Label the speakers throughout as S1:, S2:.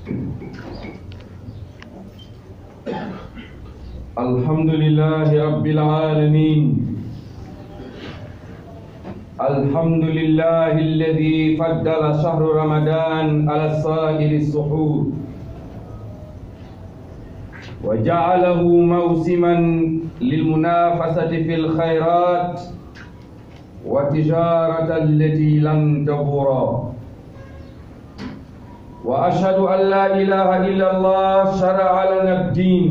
S1: الحمد لله رب العالمين الحمد لله الذي فضل شهر رمضان على سائر السحور وجعله موسما للمنافسة في الخيرات وتجارة التي لن تبورا وأشهد أن لا إله إلا الله شرع لنا الدين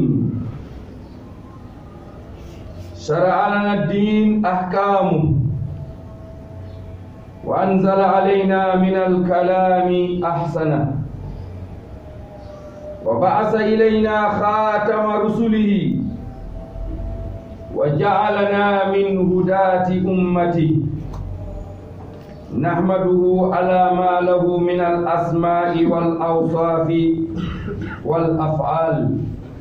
S1: شرع لنا الدين أحكامه وأنزل علينا من الكلام أحسنه وبعث إلينا خاتم رسله وجعلنا من هداة أمته نحمده على ما له من الأسماء والأوصاف والأفعال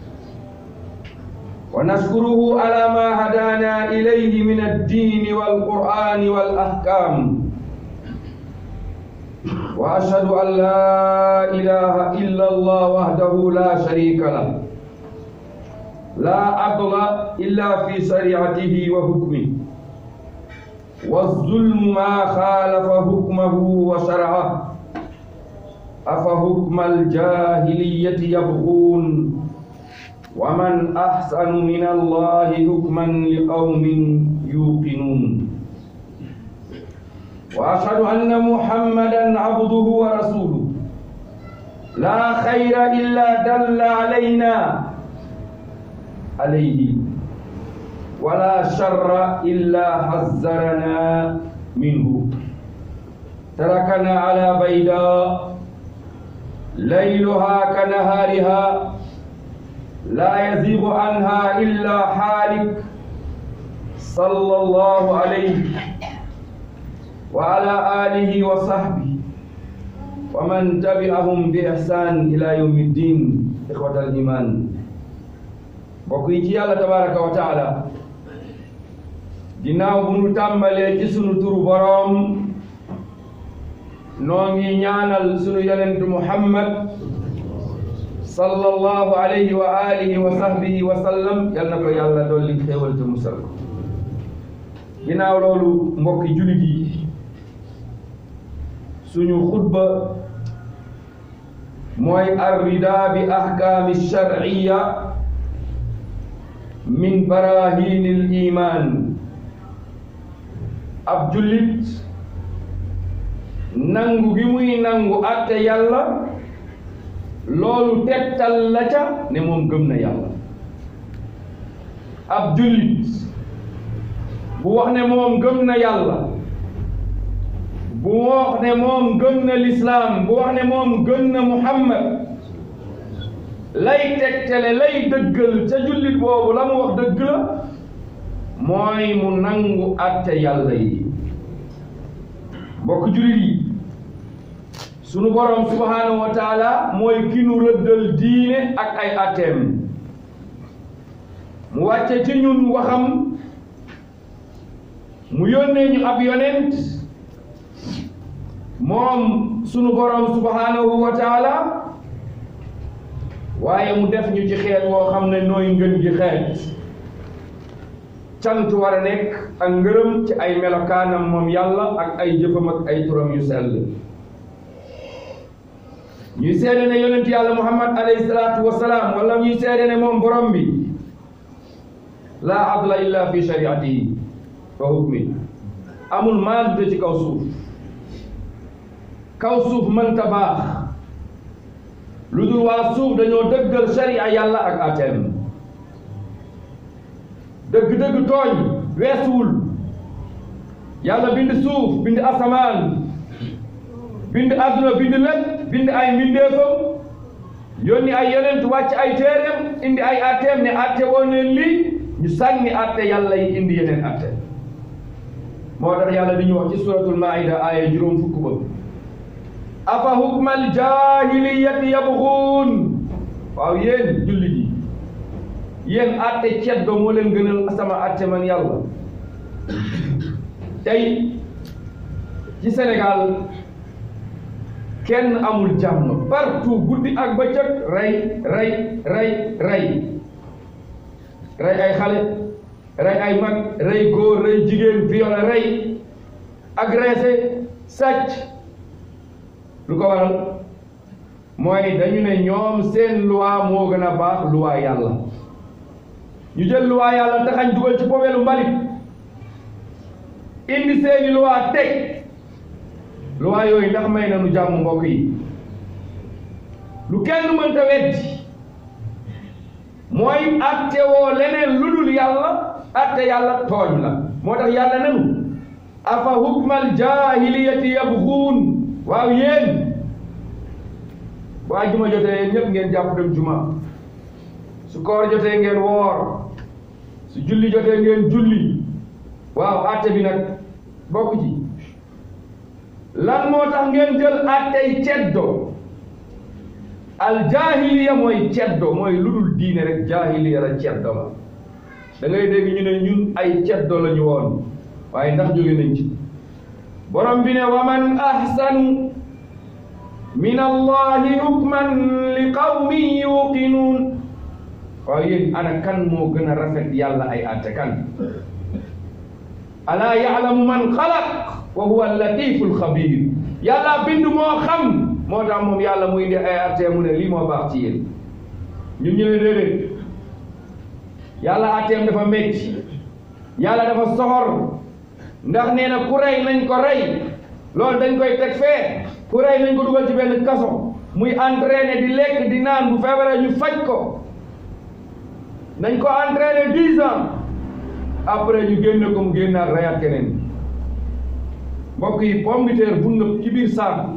S1: ونشكره على ما هدانا إليه من الدين والقرآن والأحكام وأشهد أن لا إله إلا الله وحده لا شريك له لا عدل إلا في شريعته وحكمه والظلم ما خالف حكمه وشرعه أفحكم الجاهلية يبغون ومن أحسن من الله حكما لقوم يوقنون وأشهد أن محمدا عبده ورسوله لا خير إلا دل علينا عليه ولا شر إلا حذرنا منه تركنا على بيداء ليلها كنهارها لا يزيغ عنها إلا حالك صلى الله عليه وعلى آله وصحبه ومن تبعهم بإحسان إلى يوم الدين إخوة الإيمان mbokk yi ci yàlla tabaraka wa taala ginnaaw bu nu tàmbalee ci sunu turu boroom noo ngi ñaanal sunu yonent muhammad sallallahu alayhi wa alihi wa sahbihi wa sallam yal na ko yàlla dolli xéewal te musal ko ginnaaw loolu mbokki julit yi suñu xutba mooy arrida bi ahkaami sharciya min barahinil iman ab jullit nangu gi muy nangu atte yàlla loolu tegtal la ca ne moom gëm na yàlla ab jullit bu wax ne moom gëm na yàlla bu wax ne moom gëm na lislaam bu wax ne moom gëm na muhammad lay tegtale lay dëggal ca jullit boobu la mu wax dëgg la mooy mu nangu atte yàlla yi mbokk jullit yi sunu borom subhanahu wa taala mooy ki nu rëddal diine ak ay atteem mu wàcce ci ñun waxam mu yónnee ñu ab yonent moom sunu borom subhanahu wa taala waaye mu def ñu ci xeet woo xam ne nooy ngën gi xeet cant war a nekk ak ngërëm ci ay melokaanam moom yàlla ak ay jëfam ak ay turam yu sell ñuy seede ne yonent yàlla muhammad alayhi salaatu wasalaam wala ñuy seede ne moom borom bi laa adla illa fi shariatihi wa hukmi amul maandute ci kaw suuf kaw suuf mënta baax lu dul waa suuf dañoo dëggal sharia yàlla ak ateem dëgg-dëgg tooñ weesuwul yàlla bind suuf bind asamaan bind àdduna bind lépp bind ay mbindeefam yónni ay yonent wàcc ay téereem indi ay atteem ne atte woon leen lii ñu sànni atte yàlla yi indi yeneen atte moo tax yàlla di ñu wax ci suratul maida aaya juróom fukk ba afa hukmal jahiliyati yabxuun waaw yéen jullit yi yéen atte ceddo moo leen gënal sama atte man yàlla tey ci Sénégal kenn amul jàmm partout guddi ak bëccëg rey rey rey rey rey ay xale rey ay mag rey góor rey jigéen violé rey agressé sàcc lu ko waral mooy dañu ne ñoom seen loi moo gën a baax loi yàlla ñu jël loi yàlla taxañ dugal ci poubelle mbalit indi seeni loi teg loi yooyu ndax may nañu jàmm mbokk yi lu kenn mënta weddi mooy atte woo leneen lu dul yàlla atte yàlla tooñ la moo tax yàlla nanu afa hukmal jahiliyati yabxuun waaw yéen bu àjjuma jotee yéen ñëpp ngeen jàpp dem juma su koor jotee ngeen woor su julli jotee ngeen julli waaw atte bi nag bokk ci lan moo tax ngeen jël attey ceddo al jahiliya mooy ceddo mooy lu dul diine rek jahiliya la ceddo la da ngay dégg ñu ne ñun ay ceddo la ñu woon waaye ndax jóge nañ ci borom bi ne wa man ahsanu min allahi hukman li qawmin yuqinuun waaw yéen ana kan moo gën a rafet yàlla ay atte kan alaa yaalamu man xalaq wa huwa allatifu alxabir yàlla bind moo xam moo tax moom yàlla muy indi ay atte mu ne lii moo baax ci yéen ñun ñu ne déedéet yàlla atteem dafa métti yàlla dafa soxor ndax nee na ku rey nañ ko rey loolu dañ koy teg fee ku rey nañ ko dugal ci benn kaso muy entraîné di lekk di naan bu feebaree ñu faj ko nañ ko entraîné dix ans après ñu génne ko mu génnaat reyaat keneen mbokk yi pomme de terre bu nëb ci biir saaku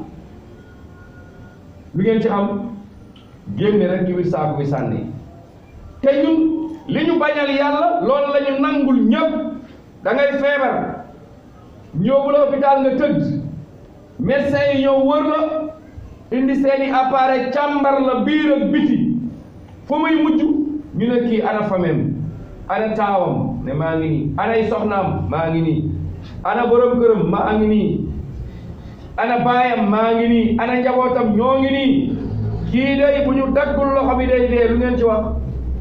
S1: lu ngeen ci xam génne rek ci biir saaku bi sànni te ñun li ñu bañal yàlla loolu la ñu nangul ñëpp da ngay feebar ñëw bu la hôpital nga tëdd médecin yi ñëw wër la indi seeni appareil càmbar la biir ak biti fu muy mujj ñu ne kii ana famem ana taawam ne maa ngi nii anay soxnaam maa ngi nii ana borom këram maa ngi nii ana baayam maa ngi nii ana njabootam ñoo ngi nii kii day bu ñu daggul loxo bi day dee lu ngeen ci wax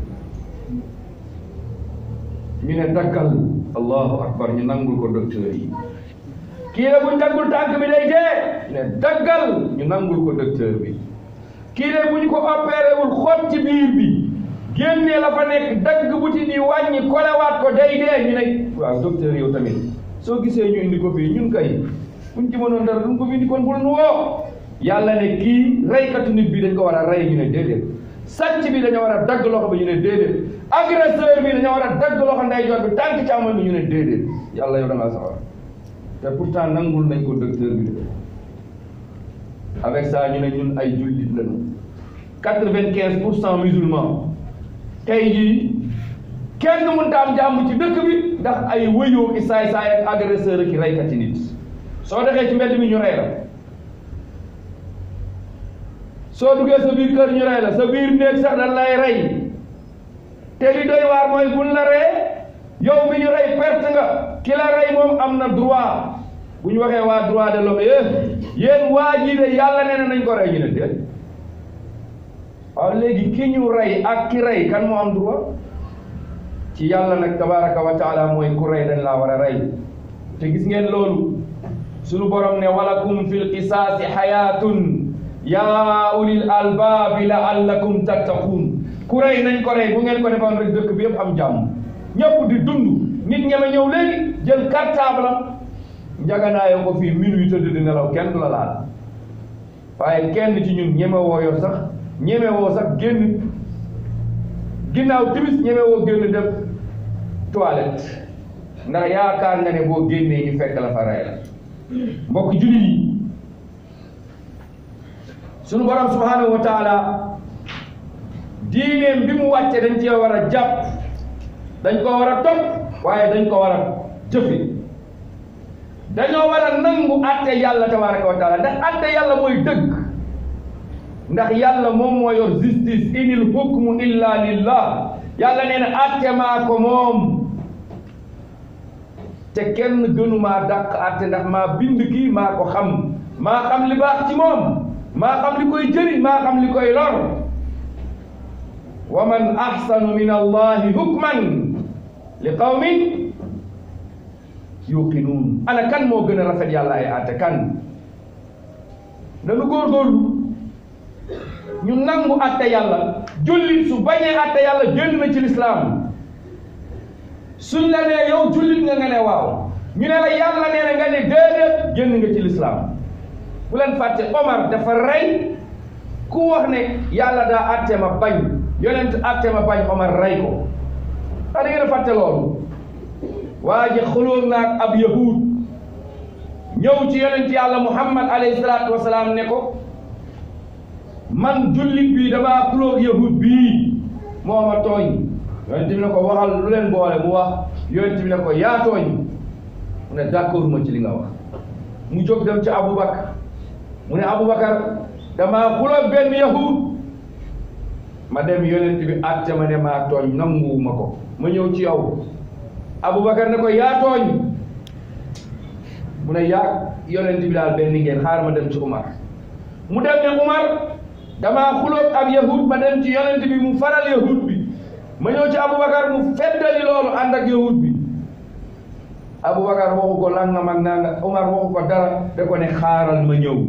S1: ñu ne daggal allahu akbar ñu nangul ko docteur yi kii de bu ñu daggul tànk bi day dee ñu ne daggal ñu nangul ko docteur bi kii de bu ñu ko opéré wul xot ci biir bi génnee la fa nekk dagg buti di wàññi kolewaat ko day dee ñu ne waaw docteur yow tamit soo gisee ñu indi ko fii ñun kay buñ ci mënoon dara duñ ko fi indi kon bul nu woo yàlla ne kii reykatu nit bi dañ ko war a rey ñu ne déedéet sàcc bi dañoo war a dagg loxo bi ñu ne déedéet agresseur bi dañoo war a dagg loxo ndeyjoor bi tànk càmmoñ bi ñu ne déedéet yàlla yow da ngaa sawar te pourtant nangul nañ ko docteur bi de avec ça ñu ne ñun ay jullit lañu quatre-vingt-quinze pour cent musulmans tey jii kenn mënut a am jàmm ci dëkk bi ndax ay wëyoo ki saay-saay ak agresseur ki reykati nit soo dexee ci mbedd mi ñu rey la soo duggee sa biir kër ñu rey la sa biir néeg sax dañ lay rey te li doy waar mooy buñ la ree yow mi ñu rey perte nga ki la rey moom am na droit bu ñu waxee waa droit de l'homme yéen yéen waa ji de yàlla nee na nañ ko rey ñu ne déet waaw léegi ki ñu rey ak ki rey kan moo am droit ci yàlla nag tabaraka wa taala mooy ku rey dañ laa war a rey te gis ngeen loolu sunu borom ne walakum fil qisaasi xayaatun yaa ulil albaabi laallakum tattaquun ku rey nañ ko rey bu ngeen ko defoon rek dëkk bi yëpp am jàmm ñëpp di dund nit ñeme ñëw léegi jël cartable am njaganaayoo ko fii minuit tëdd di nelaw kenn du la laal waaye kenn ci ñun ñeme woo yor sax ñeme woo sax génn ginnaaw timis ñeme woo génn dem toilette ndax yaakaar nga ne boo génnee ñu fekk la fa rey la mbokk jullit yi sunu borom subhanahu wa taala diineem bi mu wàcce dañ cee war a jàpp dañ ko war a topp waaye dañ ko war a jëfe dañoo war a nangu atte yàlla tabaraka wa taala ndax atte yàlla mooy dëgg ndax yàlla moom moo yor justice inil hukmu illa lillah yàlla nee na atte maa ko moom te kenn gënumaa dàq atte ndax maa bind kii maa ko xam maa xam li baax ci moom maa xam li koy jëriñ maa xam li koy lor wa man ahsanu min allahi hukman li qawmin yuqinuun ana kan moo gën a rafet yàlla ay àtte kan nanu góorgóorlu ñu nangu àtte yàlla jullit su bañee àtte yàlla génn na ci lislaam suñ la nee yow jullit nga nga ne waaw ñu ne la yàlla nee na nga ne déedéet génn nga ci lislaam bu leen fàtte Omar dafa rey ku wax ne yàlla daa àtte ma bañ yonent àtte ma bañ Omar rey ko ah da ngeen a fàtte loolu waa ji xulóor naag ab yahud ñëw ci yonent yàlla Muhammad alayhi salaatu wasalaam ne ko man jullit bi damaa xulóor yahud bii moo ma tooñ yonent bi ne ko waxal lu leen boole mu wax yonent bi ne ko yaa tooñ mu ne d'accord ma ci li nga wax mu jóg dem ci Aboubacar mu ne Aboubacar damaa xulóor benn yahud ma dem yonent bi àtte ma ne maa tooñ nanguwuma ko ma ñëw ci yow Aboubacar ne ko yaa tooñ mu ne yaa yonent bi daal benn ngeen xaar ma dem ci Umar mu dem ne Umar damaa xulóog ab yahud ma dem ci yonent bi mu faral yahud bi ma ñëw ci Aboubacar mu feddali loolu ànd ak yahud bi Aboubacar waxu ko nangam ak nangam Umar waxu ko dara da ko ne xaaral ma ñëw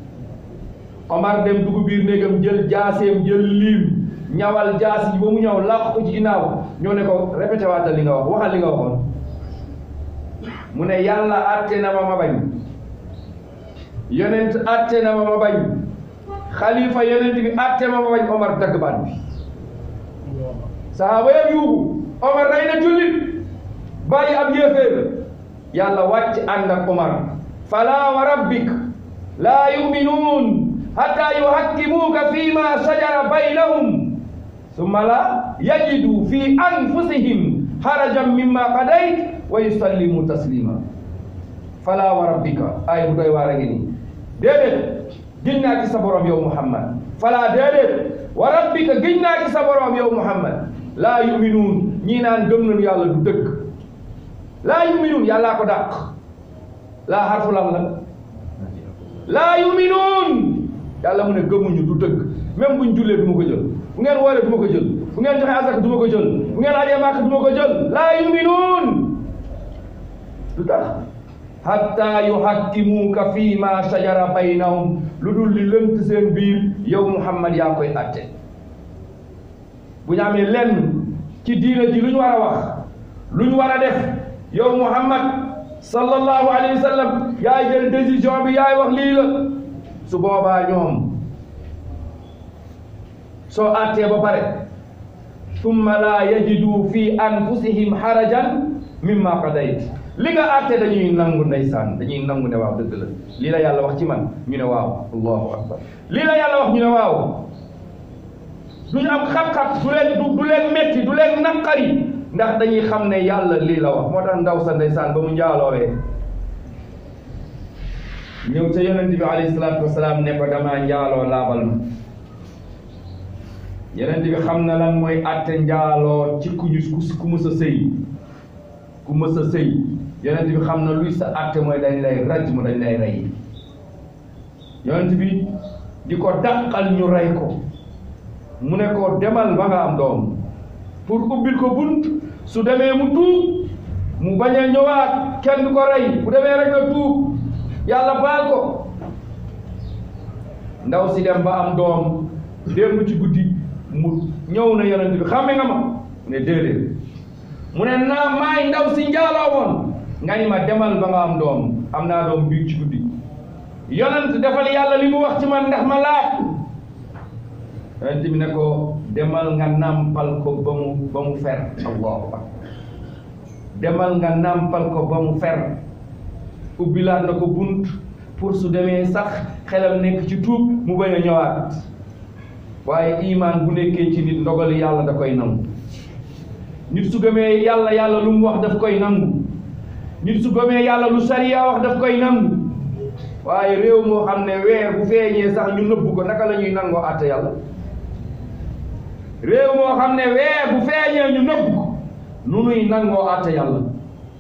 S1: Omar dem dugg biir néegam jël jaaseem jël liim ñawal jaas yi ba mu ñëw làq ko ci ginnaaw ñoo ne ko répété waatal li nga wax waxal li nga waxoon mu ne yàlla àtte na ma ma bañ yonent àtte na ma ma bañ xalifa yonent bi àtte ma ma bañ Omar dagg baat bi sahaaba yëpp yuuxu Omar rey na jullit bàyyi ab yéeféer yàlla wàcc ànd ak Omar fala wa rabbik laa yuminuun hatta yuhakkimuuka fi ma shajara baynahum summa la yajidu fi anfusihim harajan mimma qadayt wa yusallimu taslima fala wa rabbika ay bu doy waar a ngi nii déedéet giñ naa ci sa borom yow Muhammad fala déedéet wa rabbika giñ naa ci sa borom yow Muhammad laa yuminuun ñii naan gëm nañu yàlla du dëgg laa yuminuun yàllaa ko dàq laa xarfu lan la laa yuminuun yàlla mu ne gëmuñu du dëgg même buñ jullee du ma ko jël bu ngeen wooree du ma ko jël bu ngeen joxe asaka du ma ko jël bu ngeen ajee màkk du ma ko jël laa yuminuun lu tax hatta yuhakkimuuka fi ma shajara baynahum lu dul li lënt seen biir yow Muhammad yaa koy atte bu ñu amee lenn ci diina ji lu ñu war a wax lu ñu war a def yow Muhammad sallallahu alayhi wa sallam yaay jël décision bi yaay wax lii la su boobaa ñoom soo attee ba pare summa laa yajidu fi anfusihim harajan mimma qadayt li nga atte dañuy nangu ndeysaan dañuy nangu ne waaw dëgg la lii la yàlla wax ci man ñu ne waaw allahu akbar lii la yàlla wax ñu ne waaw du ñu am xat-xat du leen du leen metti du leen naqari ndax dañuy xam ne yàlla lii la wax moo tax ndaw sa ndeysaan ba mu njaaloowee ñëw ca yonent bi alayhi salaatu wasalaam ne ko damaa njaaloo laabal ma yonent bi xam na lan mooy atte njaaloo ci ku ñu ku mës a sëy ku mës a sëy yonent bi xam na luy sa atte mooy dañ lay raj mu dañ lay rey yonent bi di ko dàqal ñu rey ko mu ne ko demal ba nga am doom pour ubbil ko bunt su demee mu tuub mu bañ a ñëwaat kenn du ko rey bu demee rek na tuub yàlla baal ko ndaw si dem ba am doom démb ci guddi mu ñëw na yonent bi xàmme nga ma mu ne déedéet mu ne naa maay ndaw si njaaloo woon nga ni ma demal ba nga am doom am naa doom biig ci guddi yonent defal yàlla li mu wax ci man ndax ma laab yonent bi ne ko demal nga nàmpal ko ba mu ba mu fer allahu akbar demal nga nàmpal ko ba mu fer ubbilaat na ko bunt pour su demee sax xelam nekk ci tuub mu bañ a ñëwaat waaye imaan bu nekkee ci nit ndogali yàlla da koy nangu nit su gëmee yàlla yàlla lu mu wax daf koy nangu nit su gëmee yàlla lu sariya wax daf koy nangu waaye réew moo xam ne weer bu feeñee sax ñu nëbbu ko naka la ñuy nangoo àtte yàlla réew moo xam ne weer bu feeñee ñu nëbbu ko nu nuy nangoo àtte yàlla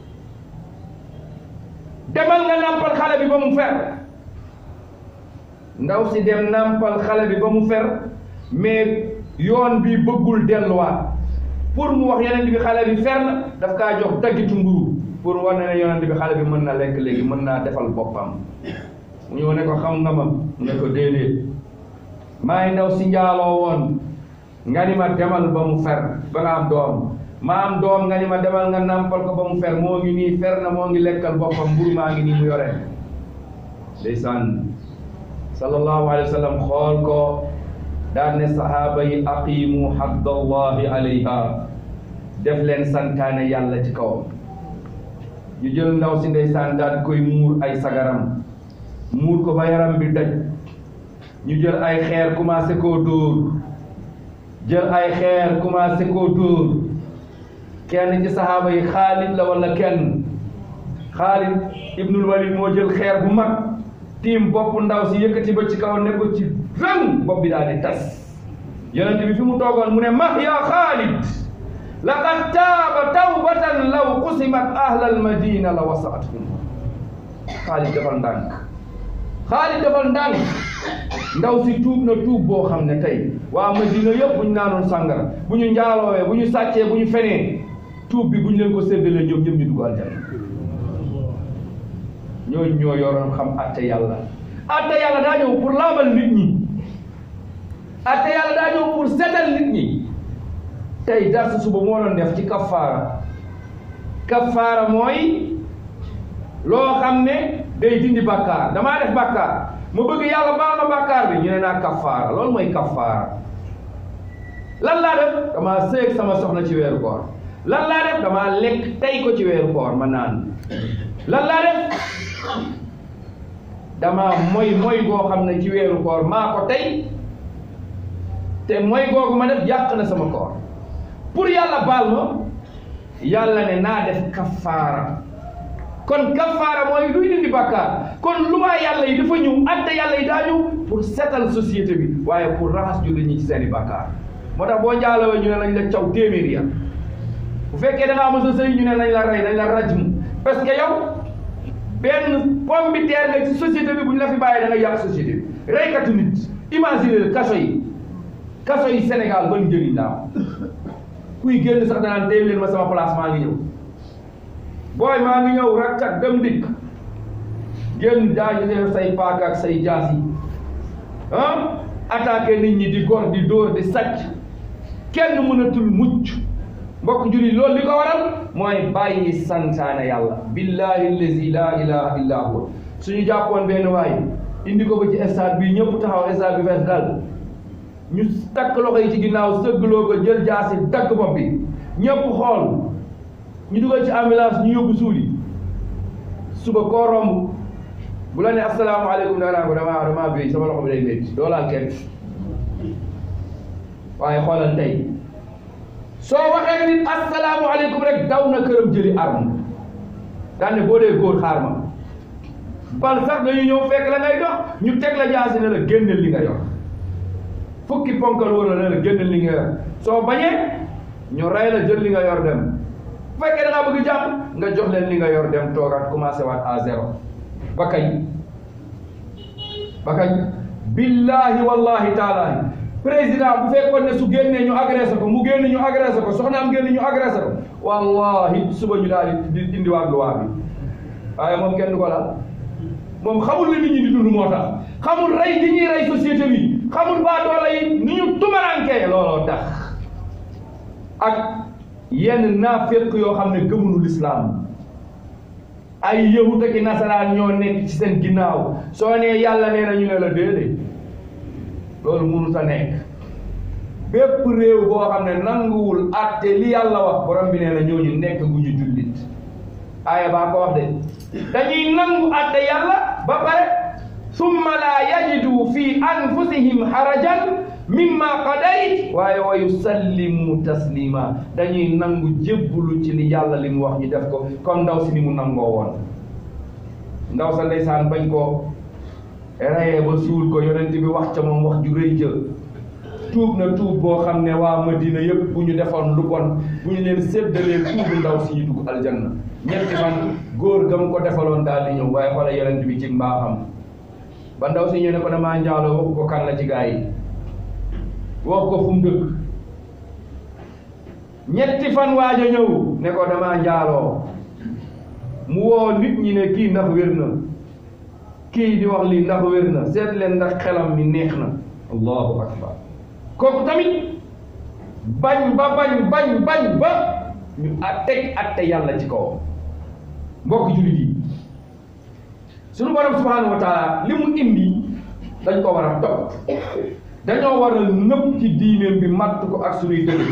S1: demal nga nàmpal xale bi ba mu fer ndaw si dem nàmpal xale bi ba mu fer mais yoon bi bëggul delluwaat pour mu wax yonent bi xale bi fer na daf kaa jox daggitu mburu pour war na ne yonent bi xale bi mën na lekk léegi mën naa defal boppam mu ñëw ne ko xam nga ma mu ne ko déedéet maay ndaw si njaaloo woon nga ni ma demal ba mu fer ba nga am doom ma am doom nga ni ma demal nga nàmpal ko ba mu fer moo ngi nii fer na moo ngi lekkal boppam mburu maa ngi nii mu yore ndeysaan sallallahu alayhi wa sallam xool ko daan ne sahaaba yi aqimu haddallahi alayha def leen santaane yàlla ci kawam ñu jël ndaw si ndeysaan daal koy muur ay sagaram muur ko ba yaram bi daj ñu jël ay xeer commencé koo dóor jël ay xeer commencé koo dóor kenn ci sahaaba yi Xaalid la wala kenn Xaalid ibnul Walid moo jël xeer bu mag tiim bopp ndaw si yëkkati ba ci kaw ne ko ci rëng bopp bi daal di tas yonent bi fi mu toogoon mu ne mah ya Xaalid laqad taaba tawbatan law qusimat ahlal madina la wasaathum Xaalid defal ndànk Xaalid defal ndànk ndaw si tuub na tuub boo xam ne tey waa madina yëpp bu ñu naanoon sàngara bu ñu njaaloowee bu ñu sàccee bu ñu fenee tuub bi bu ñu leen ko séddalee ñoom ñëpp ñu dugg aljanna ñooñu ñoo yoroon xam atte yàlla atte yàlla daa ñëw pour laabal nit ñi atte yàlla daa ñëw pour setal nit ñi tey darsu suba moo doon def ci kafaara kafaara mooy loo xam ne day dindi bàkkaar damaa def bàkkaar ma bëgg yàlla baal ma bàkkaar bi ñu ne naa kafaara loolu mooy kafaara lan laa def damaa sëy ak sama soxna ci weeru koor lan laa def damaa lekk tey ko ci weeru koor ma naan lan laa def dama moy moy goo xam ne ci weeru koor maa ko tey te moy googu ma def yàq na sama koor pour yàlla baal ma yàlla ne naa def kafaara kon kafaara mooy luy dindi bàkkaar kon lu maa yàlla yi dafa ñëw atte yàlla yi daa ñëw pour setal société bi waaye pour raxas jullit ñi ci seeni bàkkaar moo tax boo njaalawee ñu ne nañ la caw téeméeri ya bu fekkee da ngaa mos a sëy ñu ne nañ la rey nañ la rajmu parce que yow benn pomme bi teer nga ci société bi bu ñu la fi bàyyee da nga yàq société bi reykatu nit imagine le kaso yi kaso yi Sénégal ban njëriñ la am kuy génn sax danaan téye leen ma sama place maa ngi ñëw booy maa ngi ñëw rakkat dem dikk génn daañu def say paaka ak say jaas yi ah attaqué nit ñi di gor di dóor di sàcc kenn mënatul mucc mbokk julli loolu li ko waral mooy bàyyi santaane yàlla billahi allazi la ilaha illa huwa suñu jàppoon benn waay indi ko ba ci stade bi ñëpp taxaw stade bi fees dal ñu takk loxo yi ci ginnaaw sëggloo ko jël jaasi dakk bopp bi ñëpp xool ñu dugal ci ambulance ñu yóbbu suuli suba koo romb bu la ne asalaamaaleykum da naa ko dama dama béy sama loxo bi day métti doo laal kenn waaye xoolal tey soo waxee nit asalaamaaleykum rek daw na këram jëli arme daan ne boo dee góor xaar ma bal sax dañu ñëw fekk la ngay dox ñu teg la jaasi ne la génneel li nga yor fukki ponkal wala ne la génneel li nga yor soo bañee ñu rey la jël li nga yor dem bu fekkee da ngaa bëgg jàmm nga jox leen li nga yor dem toogaat commencé waat à zéro ba kañ ba kañ billahi wallahi taalahi président bu fekkoon ne su génnee ñu agressé ko mu génn ñu agressé ko soxnaam génn ñu agressé ko wallahi suba ñu daal di indiwaat loi bi waaye moom kenn du ko laal moom xamul li nit ñi di dund moo tax xamul rey gi ñuy rey société bi xamul baa doole yi ni ñu tumarankee looloo tax ak yenn naaféq yoo xam ne gëmunu lislaam ay yahut ak i nasaraan ñoo nekk ci seen ginnaaw soo nee yàlla nee na ñu ne la déedéet loolu mënut a nekk bépp réew boo xam ne nanguwul atte li yàlla wax borom bi nee na ñooñu nekk gu ñu jullit aaya baa ko wax de dañuy nangu atte yàlla ba pare summa laa yajidu fi anfusihim harajan mimma qadayt waaye wa yusallimu taslima dañuy nangu jébbulu ci li yàlla li mu wax ñu def ko comme ndaw si ni mu nangoo woon ndaw sa ndeysaan bañ ko rayee ba suul ko yonent bi wax ca moom wax ju rëy jë tuub na tuub boo xam ne waa Madina yëpp bu ñu defoon lu bon bu ñu leen séddalee tuubu ndaw si ñu dugg aljanna ñetti fan góor ga mu ko defaloon daal di ñëw waaye xoola yonent bi ci mbaaxam ba ndaw si ñu ne ko damaa njaaloo waxu ko kan la ci gaa yi wax ko fu mu dëkk ñetti fan waaj a ñëw ne ko damaa njaaloo mu woo nit ñi ne kii ndax wér na kii di wax lii ndax wér na seet leen ndax xelam mi neex na allahu akbar kooku tamit bañ ba bañ bañ bañ ba ñu a teg atte yàlla ci kawam mbokk jullit yi sunu borom subhanahu wa taala li mu indi dañ ko war a topp dañoo war a nëpp ci diineem bi matt ko ak sunuy dëgg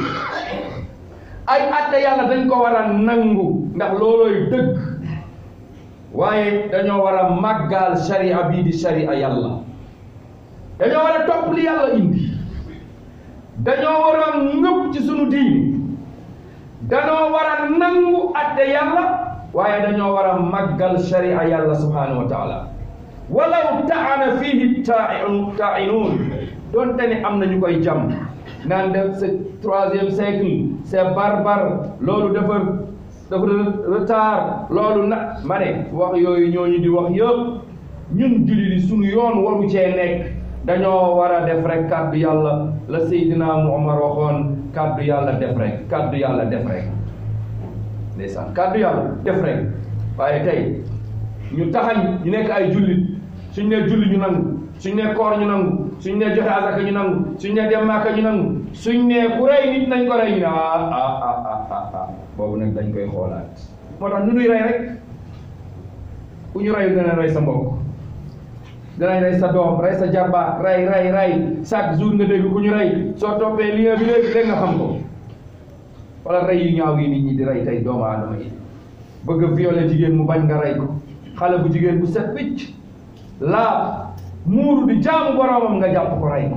S1: ay atte yàlla dañ ko war a nangu ndax loolooy dëgg waaye dañoo war a màggaal sharia bii di sharia yàlla dañoo war a topp li yàlla indi dañoo war a nëpp ci sunu diine dañoo war a nangu atte yàlla waaye dañoo war a màggal sharia yàlla subhanahu wa taala walaw taana fihi taa'inuun doonte ne am na ñu koy jam naan def c'est troisième siècle c'est barbare loolu dafa dafa retard loolu na ma ne wax yooyu ñooñu di wax yëpp ñun julli di sunu yoon waru cee nekk dañoo war a def rek kàddu yàlla la Seydina Muhammad waxoon kàddu yàlla def rek kàddu yàlla def rek ndeysaan kàddu yàlla def rek waaye tey ñu taxañ ñu nekk ay jullit suñ ne julli ñu nangu suñ ne koor ñu nangu suñ ne joxe asaka ñu nangu suñ ne dem Màkka ñu nangu suñ ne ku rey nit nañ ko rey ñu ne ah ah ah ah ah boobu nag dañ koy xoolaat moo tax nu nuy rey rek ku ñu reyu dana rey sa mbokk danañ rey sa doom rey sa jarbaat rey rey rey chaque jour nga dégg ku ñu rey soo toppee lien bi léegi léegi nga xam ko wala rey yu ñaaw yi nit ñi di rey tey doomu aadama yi bëgg a violer jigéen mu bañ nga rey ko xale bu jigéen bu set wicc laa muuru di jaamu boromam nga jàpp ko rey ko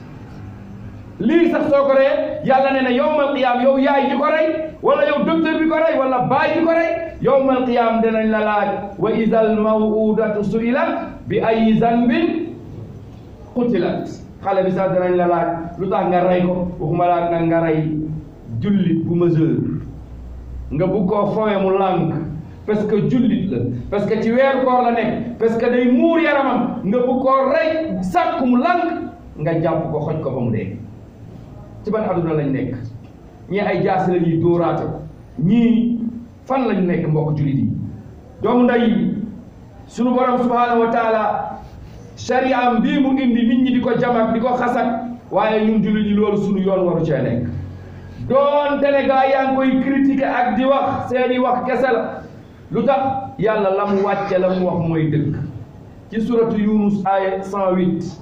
S1: lii sax soo ko ree yàlla ne na yowmal qiyaam yow yaay ji ko rey wala yow docteur bi ko rey wala baay bi ko rey yowmal qiyaam dinañ la laaj wa idal mawudatu suilat bi ay zanbin qutilat xale bi sax dinañ la laaj lu tax nga rey ko waxuma laaj nag nga rey jullit bu majeur nga bugg koo fowe mu lànk parce que jullit la parce que ci weeru koor la nekk parce que day muur yaramam nga bugg koo rey sàkk mu lànk nga jàpp ko xoj ko ba mu dee ci ban adduna lañ nekk ñii ay jaasi la ñuy dóoraate ko ñii fan lañ nekk mbokk jullit yi doomu nday sunu borom subhanahu wa taala shariam bii mu indi nit ñi di ko jamak di ko xasak waaye ñun jullit yi loolu sunu yoon waru cee nekk doonte ne gaa yaa ngi koy critiquer ak di wax seeni wax kese la lu tax yàlla la mu wàcce la mu wax mooy dëgg ci suratu yunus aya 108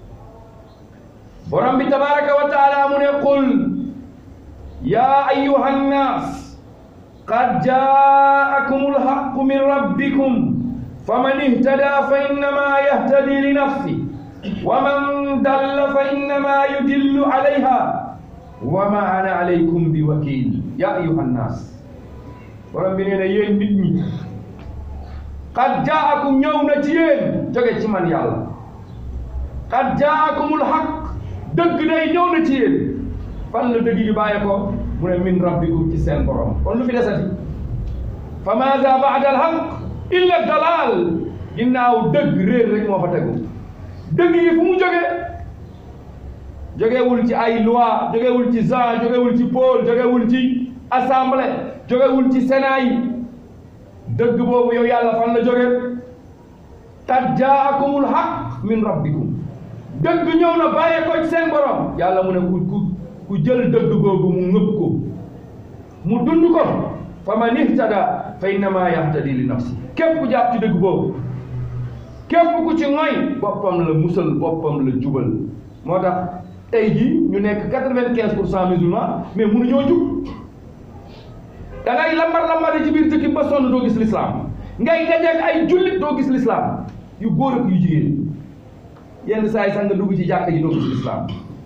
S1: borom bi tabaraka wa taala mu ne qul ya ayuha nnas qad jaakum alhaqu min rabbikum faman ihtada fa innama yahtadi li nafsi wa man dalla fa innama yudillu alayha wa ma ana alaykum bi wakil ya ayuha nnas borom bi nee na yéen nit ñi qad jaakum ñëw na ci yéen jóge ci man yàlla qad jaakumul haq dëgg day ñëw na ci yéen fan la dëgg gi bàyyi ko mu ne min rabbikum ci seen borom kon lu fi desati fa maada baada al haq illa dalal ginnaaw dëgg réer rek moo fa tegu dëgg yi fu mu jóge jógewul ci ay loi jógewul ci Jean jógewul ci Paul jógewul ci assemblée jógewul ci sénat yi dëgg boobu yow yàlla fan la jóge qad jaakumul haq min rabbikum dëgg ñëw na bàyyee ko ci seen borom yàlla mu ne ku ku ku jël dëgg googu mu ngëb ko mu dund ko fa man ihtada fa innama yahtadi li nafsi képp ku jàpp ci dëgg boobu képp ku ci ngoy boppam la musal boppam la jubal moo tax tey jii ñu nekk quatre-vingt-quinze pour cent musulman mais mënuñoo jub da ngay lambar lambari ci biir dëkk ba sonn doo gis l'islam ngay dajeeg ay jullit doo gis l'islam yu góor ak yu jigéen yenn saa yi sax nga dugg ci jàkka ji doo gis l'islam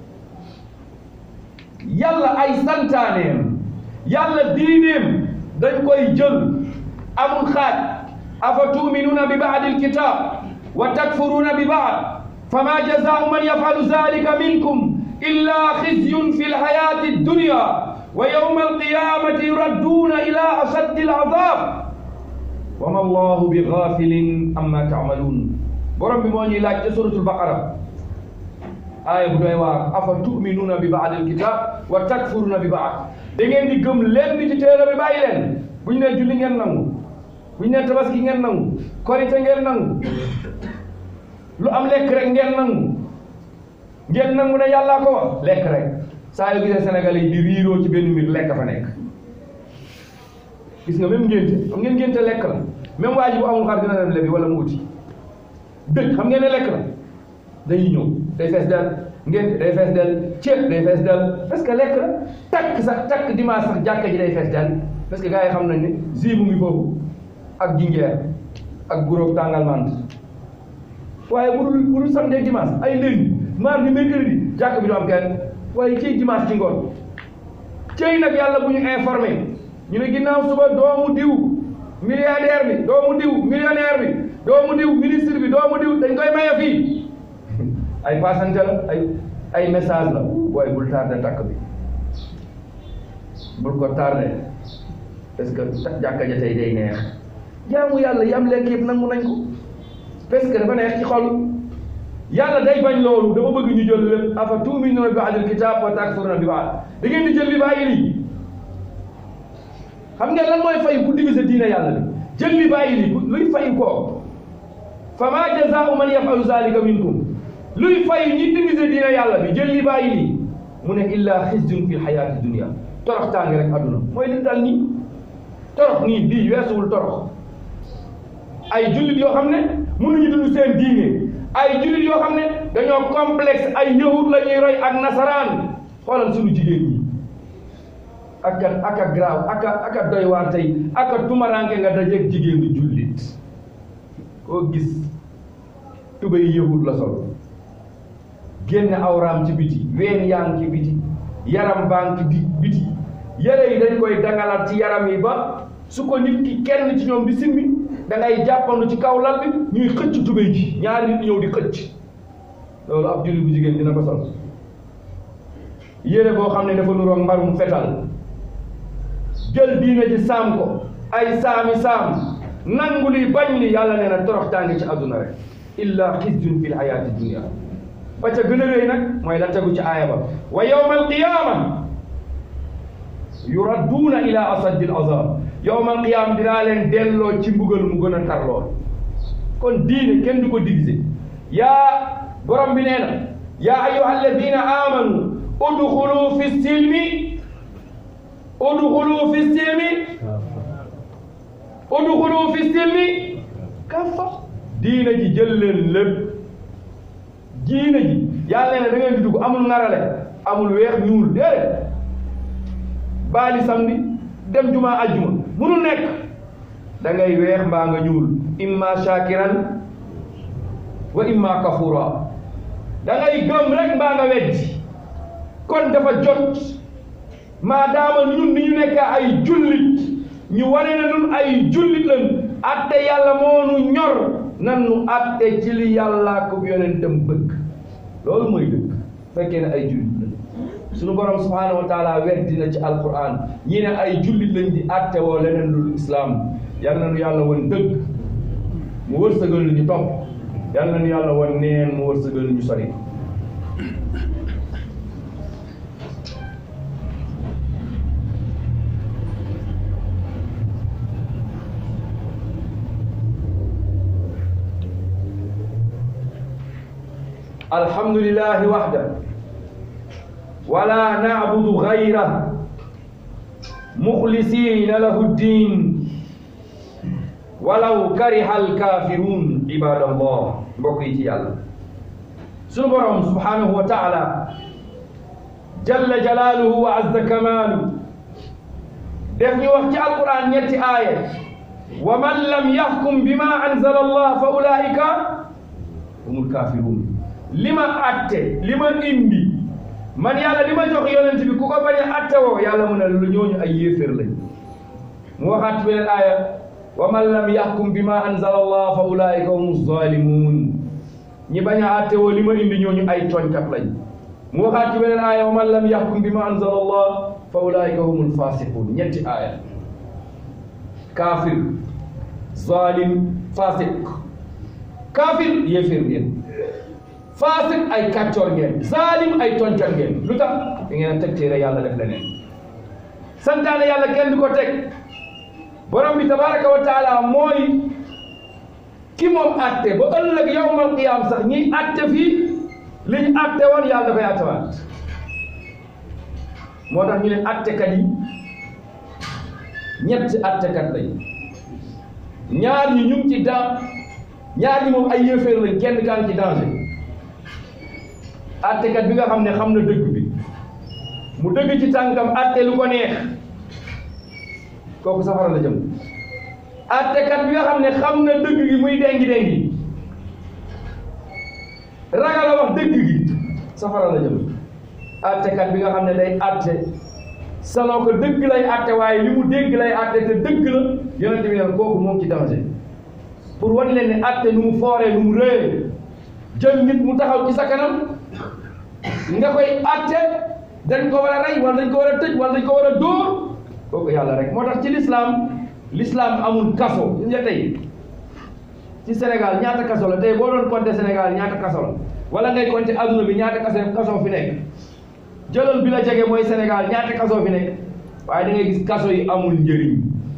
S1: yàlla ay santaaneem yàlla diineem dañ koy jël amul xaaj afa tuminuuna bi baadi alkitab wa takfuruuna bi baad fama jazaau man yafalu zalika minkum illa xizyun fi lxayati addunya wa yawma alqiyamati yuradduuna ila ashaddi alazab wa ma allahu bi gafilin amma taamaluun borom bi moo ñuy laaj ca suratul baqara aaya bu doy waar afa tuminuuna bi baadil kitab wa takfuruuna bi baad da ngeen di gëm leen di ci téere bi bàyyi leen bu ñu nee julli ngeen nangu bu ñu nee tabaski ngeen nangu korite ngeen nangu lu am lekk rek ngeen nangu ngeen nangu ne yàllaa ko wax lekk rek saa yu gisee Sénégal yi di riiroo ci benn mbir lekk fa nekk gis nga même ngénte xam ngeen ngénte lekk la même waa ji bu amul xar dina dem lebi wala mu uti dëkk xam ngeen ne lekk la dañuy ñëw day fees del ngénte day fees del ceeb day fees del parce que lekk la takk sax takk dimanche sax jàkka ji day fees del parce que gars yi xam nañ ne zi mu ngi foofu ak jingeer ak guróog tàngal mant waaye bu dul bu dul samedi ak dimanche ay lundi mardi mercredi jàkk bi du am kenn waaye ciy dimanche ci ngoon cëy nag yàlla bu ñu informé ñu ne ginnaaw suba doomu diw milliardaire bi doomu diw millionnaire bi doomu diw ministre bi doomu diw dañ koy maye fii ay passante la ay ay message la waaye bul tardé takk bi bul ko tardé parce que jàkka ja tey day neex jaamu yàlla yam lekk yëpp nangu nañ ko parce que dafa neex ci xol yàlla day bañ loolu dama bëgg ñu jël lépp afa tuminuuna bi ba'dil kitaab wa takfuruuna bi ba'd da ngeen di jël li bàyyi lii xam ngeen lan mooy fay ku diviser diine yàlla bi jël li bàyyi lii luy fay koo fa maa jazaa'u man yaf'alu zaalika minkum luy fay ñi diviser diine yàlla bi jël li bàyyi lii mu ne illaa xizyun fi xayaati dunia torox tànge rek adduna mooy li dal nii torox nii bii weesuwul torox ay jullit yoo xam ne mënuñu dund seen diine ay jullit yoo xam ne dañoo complexe ay yahud la ñuy roy ak nasaraan xoolal suñu jigéen ñi aka aka graaw aka aka doy waar tey aka tumaranke nga dajeeg jigéenu jullit koo gis tubay yahud la sol génne awraam ci biti ween yaa ngi ci biti yaram baa ngi ci di biti yére yi dañ koy dangalal ci yaram yi ba su ko nit ki kenn ci ñoom di simmi da ngay jàppandu ci kaw lal bi ñuy xëcc tubéy ji ñaari nit ñëw di xëcc loolu ab jullit bu jigéen dina ko sol yére boo xam ne dafa nuroog mbarum fetal jël diine ji saam ko ay saami saam nangu li bañ li yàlla nee na torox tàngi ci àdduna rek illa xizyun fi lxayaati dunia ba ca gën a rëy nag mooy la tegu ci aaya ba wa yawma alqiyama yuradduuna ila asaddi al azab yawma alqiyama dinaa leen delloo ci mbugal mu gën a tar lool kon diine kenn du ko diviser yaa borom bi nee na yaa ayuha alladina amanu udxulu fi silmi udxulu fi silmi udxulu fi silmi kafa diine ji jël leen lépp diine ji yàlla ne da ngeen di dugg amul ngarale amul weex ñuul déedéet baali samedi dem juma ajjuma munul nekk da ngay weex mbaa nga ñuul imma shakiran wa imma kafura da ngay gëm rek mbaa nga weddi kon dafa jot maadaama ñun ni ñu nekk ay jullit ñu wane na ñun ay jullit lañ atte yàlla moo nu ñor nan nu atte ci li yàlla ko yonentam bëgg loolu mooy dëgg fekkee ne ay jullit lañ suñu borom subhanahu wa taala weddi na ci alquran ñi ne ay jullit lañ di atte woo leneen lul islam yal na nu yàlla woon dëgg mu wërsëgal ñu topp yal na nu yàlla woon neen mu wërsëgal ñu sori الحمد لله وحده ولا نعبد غيره مخلصين له الدين ولو كره الكافرون عباد الله بقيت يالا سبحانه سبحانه وتعالى جل جلاله وعز كماله دفني وقت القرآن يتي آية ومن لم يحكم بما أنزل الله فأولئك هم الكافرون li ma atte li ma indi man yàlla li ma jox yonent bi ku ko bañ a atte woo yàlla mu ne lu ñooñu ay yéeféer lañ mu waxaat beneen aaya wa man lam yaxkum bi ma anzala allah fa ulaika humu zalimun ñi bañ a atte woo li ma indi ñooñu ay tooñkat lañ mu waxaat ci beneen aaya wa man lam yaxkum bi ma anzala allah fa ulaika humul fasiqun ñetti aaya kaafir zalim fasiq kaafir yéeféer ngeen faasik ay kàccoor ngeen zalim ay toncal ngeen lu tax da ngeen a teg téere yàlla def leneen santaane yàlla kenn du ko teg borom bi tabaraka wa taala mooy ki moom atte ba ëllëg yawmal qiyaam sax ñiy atte fii li ñu atte woon yàlla dafay attewaat moo tax ñu ne attekat yi ñetti attekat lañ ñaar ñi ñu ngi ci dan ñaar ñi moom ay yéeféer lañ kenn kaan ci danger attekat bi nga xam ne xam na dëgg bi mu dëgg ci tànkam atte lu ko neex kooku safara la jëm attekat bi nga xam ne xam na dëgg gi muy dengi dengi ragal a wax dëgg gi safara la jëm attekat bi nga xam ne day atte saloo ko dëgg lay atte waaye li mu dégg lay atte te dëgg la yonente bi ne kooku moom ci danger pour wan leen ne atte nu mu fooree nu mu rëyee jël nit mu taxaw ci sa kanam nga koy atte dañ ko war a rey wala dañ ko war a tëj wala dañ ko war a dóor kooku yàlla rek moo tax ci l'islam l'islam amul kaso gis nga tey ci Sénégal ñaata kaso la tey boo doon compter Sénégal ñaata kaso la wala ngay compter adduna bi ñaata kaso kaso fi nekk jëlal bi la jege mooy Sénégal ñaata kaso fi nekk waaye da ngay gis kaso yi amul njëriñ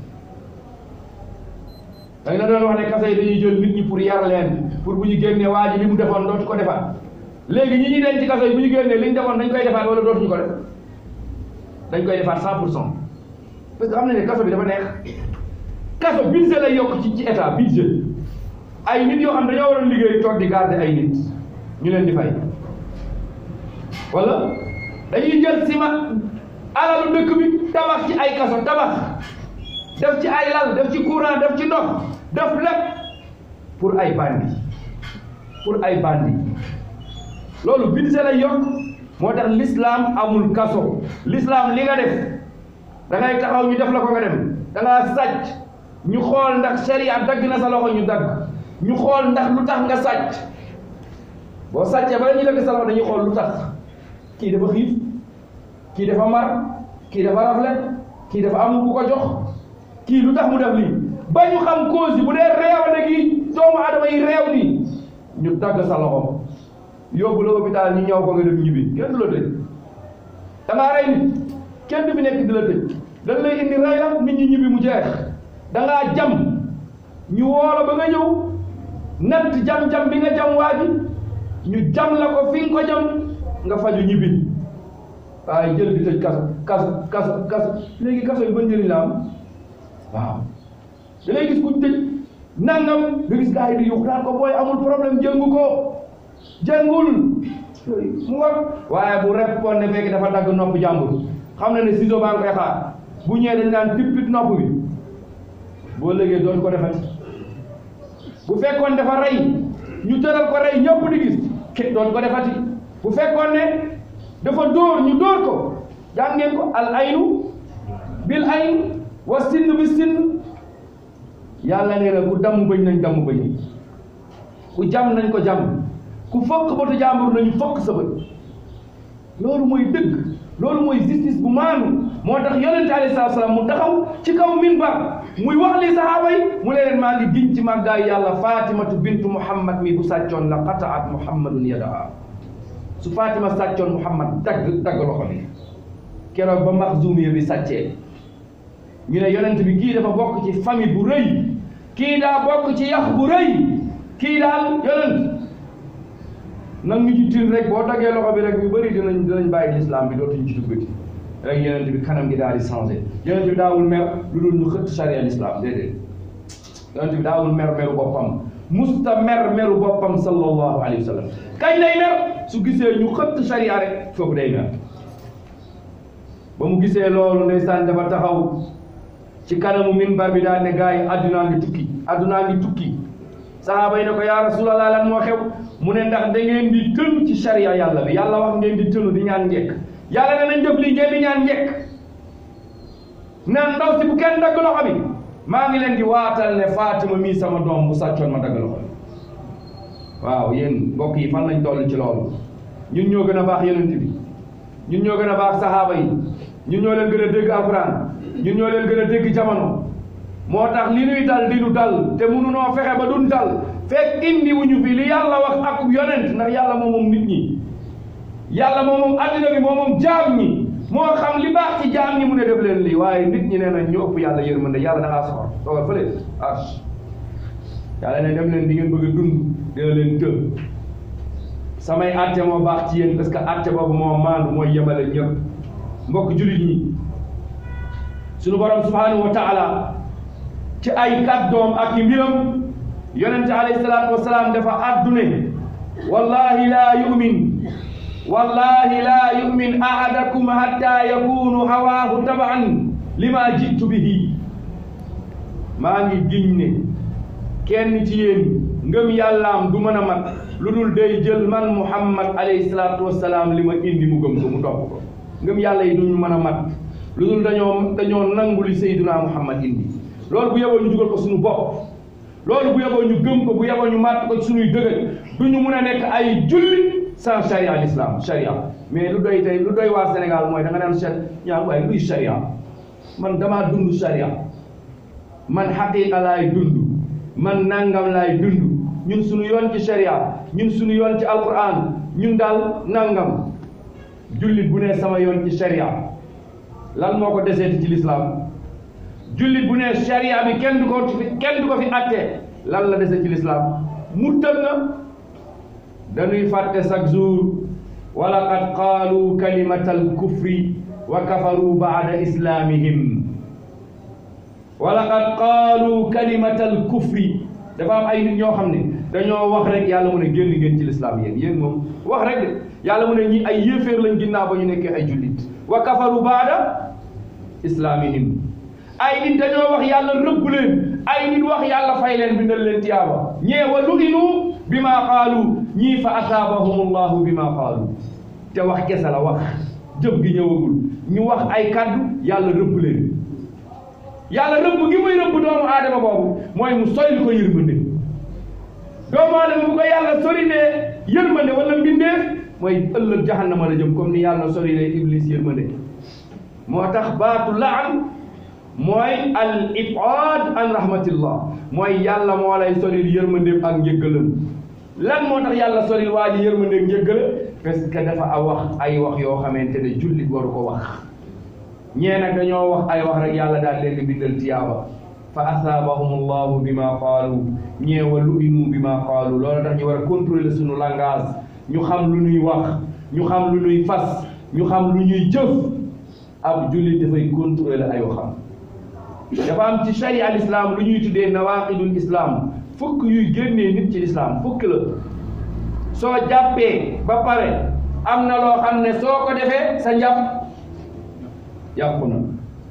S1: dañ la doon wax ne kaso yi dañuy jël nit ñi pour yar leen pour bu ñu génnee waa ji li mu defoon dootu ko defaat léegi ñi ñuy denc ci kaso yi bu ñu génnee li ñu defoon dañ koy defaat wala dootuñu ko def dañ koy defaat cent pour cent parce que xam nañ ne kaso bi dafa neex kaso budget lay yokk ci ci état budget ay nit yoo xam dañoo waroon liggéey toog di garder ay nit ñu leen di fay wala dañuy jël ciment alalu dëkk bi tabax ci ay kaso tabax def ci ay lal def ci courant def ci ndox def lépp pour ay bandi pour ay bandi loolu budget lay yokk moo tax l'islam amul kaso l'islam li nga def da ngay taxaw ñu def la ko nga dem da ngaa sàcc ñu xool ndax sharia dagg na sa loxo ñu dagg ñu xool ndax lu tax nga sàcc boo sàccee bala ñu dagg sa loxo dañuy xool lu tax kii dafa xiif kii dafa mar kii dafa rafle kii dafa am ku ko jox kii lu tax mu def lii ba ñu xam cause yi bu dee réew na gi doomu adama yi réew nii ñu dagg sa loxo yóbbu la hôpital ñu ñëw ko nga dem ñibbi kenn du la tëj da ngaa rey nit kenn du fi nekk di la tëj dañ lay indi rey la nit ñi ñibbi mu jeex da ngaa jam ñu woola ba nga ñëw natt jam-jam bi nga jam waa ji ñu jam la ko fi nga ko jam nga faju ñibbi waaye jël di tëj kaso kaso kaso kaso léegi kaso yi ba njëriñ la am waaw da ngay gis kuñ tëj nangam nga gis gars yi di yuux naan ko booy amul problème jëngu ko jëngul mu war waaye bu répondre ne fekk dafa dagg nopp jàmbur xam na ne ciseau baa ngi koy xaar bu ñëwee dañ naan tippit nopp bi boo léegi doon ko defati bu fekkoon dafa rey ñu tëral ko rey ñëpp di gis ke doon ko defati bu fekkoon ne dafa dóor ñu dóor ko jàng ngeen ko al aynu bil ayn wa sinn bi sinn yàlla nee na ku damm bëñ nañ damm bëñ ku jam nañ ko jam ku fokk batu jàmbur nañu fokk sa bët loolu mooy dëgg loolu mooy justice bu maanu moo tax yonente alayhi salaatu salaam mu taxaw ci kaw minbar muy wax li sahaaba yi mu ne leen maa ngi giñ ci màggaayu yàlla fatimatu bintu muhammad mi bu sàccoon la qataat muhammadun yadaha su fatima sàccoon muhammad dagg dagg loxo bi keroog ba maxzumiya bi sàccee ñu ne yonent bi kii dafa bokk ci famille bu rëy kii daa bokk ci yax bu rëy kii daal yonent nag ñu ci tin rek boo daggee loxo bi rek ñu bëri dinañ dinañ bàyyi lislaam bi dootuñu ci duggati rek yonent bi kanam gi daal di changé yonent bi daawul mer lu dul ñu xëtt charia l'islam déedéet yonent bi daawul mer meru boppam musta mer meru boppam sallallahu alayhi wa sallam kañ lay mer su gisee ñu xëtt charia rek foofu day mer ba mu gisee loolu ndeysaan dafa taxaw ci kanamu minbar bi daal ne gars yi addunaa ngi tukki addunaa ngi tukki sahaaba yi ne ko yaa rasulallah lan moo xew mu ne ndax da ngeen di tënu ci sharia yàlla bi yàlla wax ngeen di tënu di ñaan njekk yàlla ne nañ def lii ngeen di ñaan njekk naan ndaw si bu kenn dagg loxo bi maa ngi leen di waatal ne Fatima mii sama doom bu sàccoon ma dagg loxo bi waaw yéen mbokk yi fan lañ toll ci loolu ñun ñoo gën a baax yonent bi ñun ñoo gën a baax sahaaba yi ñun ñoo leen gën a dégg alquran ñun ñoo leen gën a dégg jamono moo tax li nuy dal di nu dal te mënunoo fexe ba duñ dal fekk indi wuñu fi li yàlla wax ak yonent ndax yàlla moom moom nit ñi yàlla moom moom addina bi moom moom jaam ñi moo xam li baax ci jaam ñi mu ne def leen lii waaye nit ñi nee na ñu ëpp yàlla yërmande yàlla da ngaa soxor toogal fële ah yàlla ne dem leen di ngeen bëgg a dund dina leen të samay atte moo baax ci yéen parce que atte boobu moo maandu mooy yemale ñëpp mbokk jullit ñi suñu borom subhanahu wa taala ci ay kàddoom ak i mbiram yonente alayhi salaatu wasalaam dafa addune wallahi laa yumin wallahi laa yumin ahadakum hatta yakunu hawaahu tabaan lima jitu bihi maa ngi giñ ne kenn ci yéen ngëm yàllaam du mën a mat lu dul day jël man muhammad alayhi salaatu wasalaam li ma indi mu gëm ko mu topp ko ngëm yàlla yi duñu mën a mat lu dul dañoo dañoo nangu li sayduna muhammad indi loolu bu yeboo ñu dugal ko suñu bopp loolu bu yeboo ñu gëm ko bu yeboo ñu màtt ko suñuy dëgër du ñu mun a nekk ay julli sans charia al islam charia mais lu doy tey lu doy waa Sénégal mooy da nga naan chat ñaa waaye luy charia man damaa dund charia man xaqiqa laay dund man nangam laay dund ñun suñu yoon ci charia ñun suñu yoon ci alquran ñun daal nangam jullit bu ne sama yoon ci charia lan moo ko deseeti ci l'islam jullit bu ne charia bi kenn du ko kenn du ko fi atte lan la dese ci l'islam murtad na dañuy fàtte chaque jour wa laqad qaalu kalimata alkufri wa kafaru baada islamihim wa laqad qaalu kalimata alkufri dafa am ay nit ñoo xam ne dañoo wax rek yàlla mu ne génn ngeen ci l'islam yéen yéen moom wax rek de yàlla mu ne ñi ay yéeféer lañ ginnaaw ba ñu nekkee ay jullit wa kafaru baada islamihim ay nit dañoo wax yàlla rëbb leen ay nit wax yàlla fay leen bindal leen tiyaaba ñee wa lu'inu bi maa qaalu ñii fa asaabahum allahu bi maa qaalu te wax kese la wax jëf gi ñëwagul ñu wax ay kaddu yàlla rëbb leen yàlla rëbb gi muy rëbb doomu aadama boobu mooy mu soylu ko yërmande doomu aadama bu ko yàlla sori ne yërmande wala mbindeef mooy ëllëg jahannama la jëm comme ni yàlla sori ne iblis yërmande moo tax baatu laan mooy al ibaad an rahmatillah mooy yàlla moo lay soril yërmandeem ak njëggalam lan moo tax yàlla soril waa ji yërmandeem njëggala parce que dafa a wax ay wax yoo xamante ne jullit waru ko wax ñee nag dañoo wax ay wax rek yàlla daal leen di bindal tiyaaba fa asaabahum allahu bi ma qaalu ñee wa lu'inu bi ma qaalu loolu tax ñu war a contrôler suñu langage ñu xam lu ñuy wax ñu xam lu ñuy fas ñu xam lu ñuy jëf ab jullit dafay contrôler ay waxam dafa am ci sharia al islam lu ñuy tuddee nawaqidul islam fukk yuy génnee nit ci l'islam fukk la soo jàppee ba pare am na loo xam ne soo ko defee sa njàpp yàqu na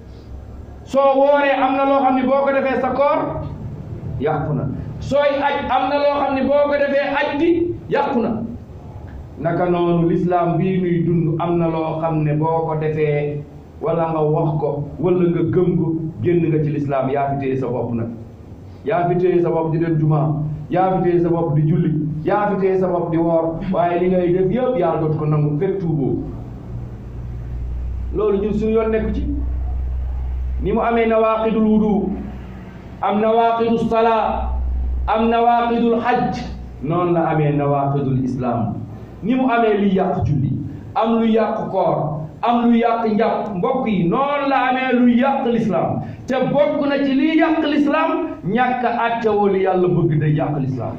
S1: soo wooree am na loo xam ne boo ko defee sa koor yàqu na sooy aj am na loo xam ne boo ko defee aj gi yàqu na naka noonu l'islam bii nuy dund am na loo xam ne boo ko defee wala nga wax ko wala nga gëm ko génn nga ci lislaam yaa fi téye sa bopp nag yaa fi téye sa bopp di dem juma yaa fi téye sa bopp di julli yaa fi téye sa bopp di woor waaye li ngay def yëpp yàlla dootu ko nangu fekk tuuboo loolu ñun suñu yoon nekku ci ni mu amee nawaqidul wudu am nawaqidul salaa am nawaqidul hajj noonu la amee nawaqidul islam ni mu amee liy yàq julli am lu yàq koor am lu yàq njàpp mbokk yi noonu la amee lu yàq lislaam te bokk na ci liy yàq lislaam ñàkk àttewoo li yàlla bëgg day yàq lislaam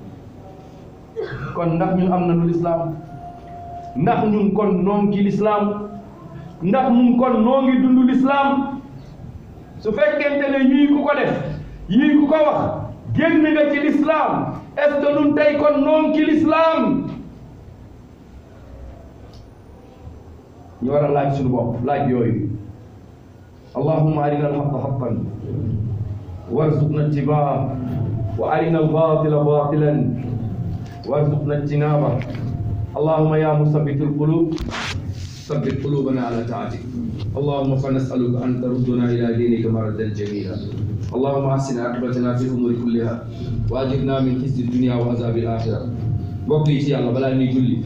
S1: kon ndax ñun am na lu lislaam ndax ñun kon noo ngi ci lislaam ndax ñun kon noo ngi dund lislaam su fekkente ne yii ku ko def yii ku ko wax génn nga ci lislaam est-ce que ñun tey kon noo ngi ci lislaam ñu war a laaj suñu bopp laaj yooyu allahumma arina alxaqa xaqan warzuqna ittibaa wa arina albatila batilan warzuqna ijtinaba allahumma ya musabbitu alqulub ثبت قلوبنا على طاعتك اللهم فنسألك أن تردنا إلى دينك مردا جميلا اللهم أحسن عاقبتنا في الأمور كلها وأجرنا من خزي الدنيا وعذاب الآخرة mbokk yi ci yàlla balaa ñuy julli